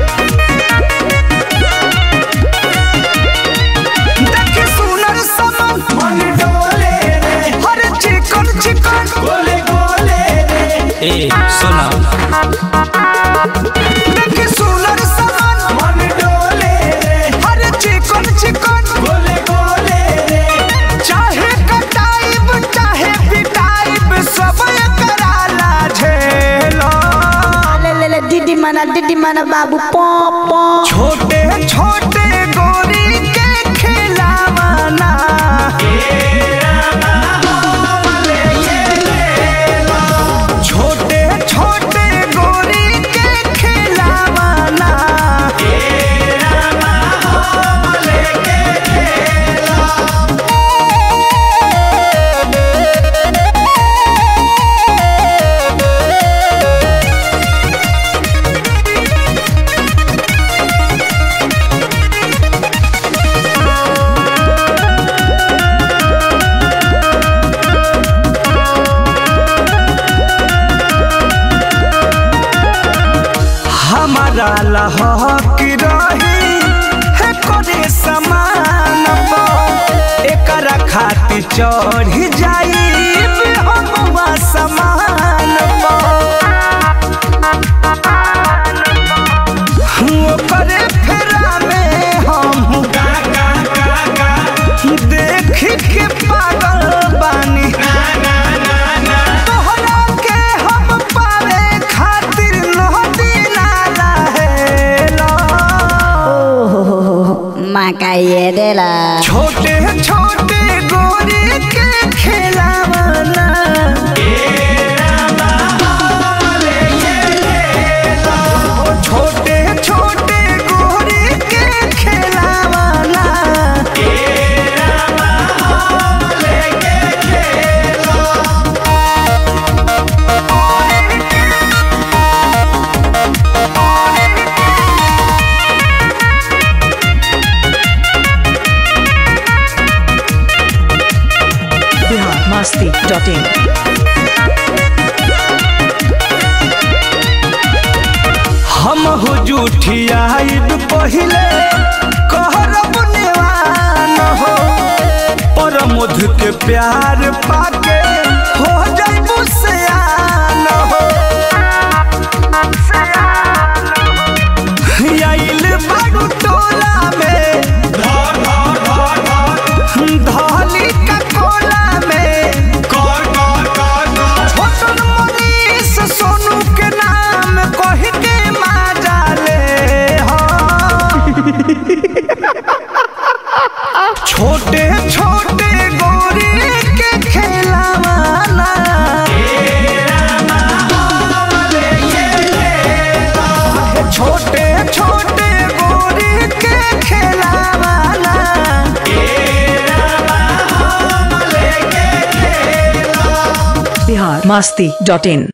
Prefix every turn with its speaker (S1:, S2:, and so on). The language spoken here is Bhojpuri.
S1: देखी सुनर समन
S2: मन डोले रे
S1: हर चिकन चिकन
S2: गोले गोले रे
S3: ए सुना
S1: देखी सुनर समन
S2: मन डोले रे
S1: हर चिकन चिकन
S2: गोले गोले रे
S1: चाहे कटाइब चाहे पिटाइब सब कराला झेलो
S4: ले ले ले दीदी मना दीदी मना बाबू पॉ पॉ
S1: छोटे छोटे गोरी के खिलावाना छोटे छोटे गोरी के खिलावाना हमारा लहक रही है करे समान एकरा खातिर चढ़ जाई हम समान ओकरे फेरा में हम
S2: गा गा गा गा
S1: देख के पागल बानी
S2: ना ना ना
S1: तोहरा के हम पावे खातिर नदी नाला है
S4: माँ का ये देला
S1: छोटे छोटे गोरे के खिलावाना छोटे छोटे गोरे के खिलावाना
S5: biharmasti.in
S1: हम हो जूठियाइब पहिले कहरब नेवान हो पर मध के प्यार पाके हो जाइबू सयान हो आइल बारू टोला में
S2: धर धर धर धर
S1: धली का कोला में
S2: कर कर कर कर
S1: छोटन मनीष सोनू के नाम कह के माजा ले हो छोटे छोटे गोरे के खेलावाना छोटे छोटे गोरे के खेलावाना
S5: biharmasti.in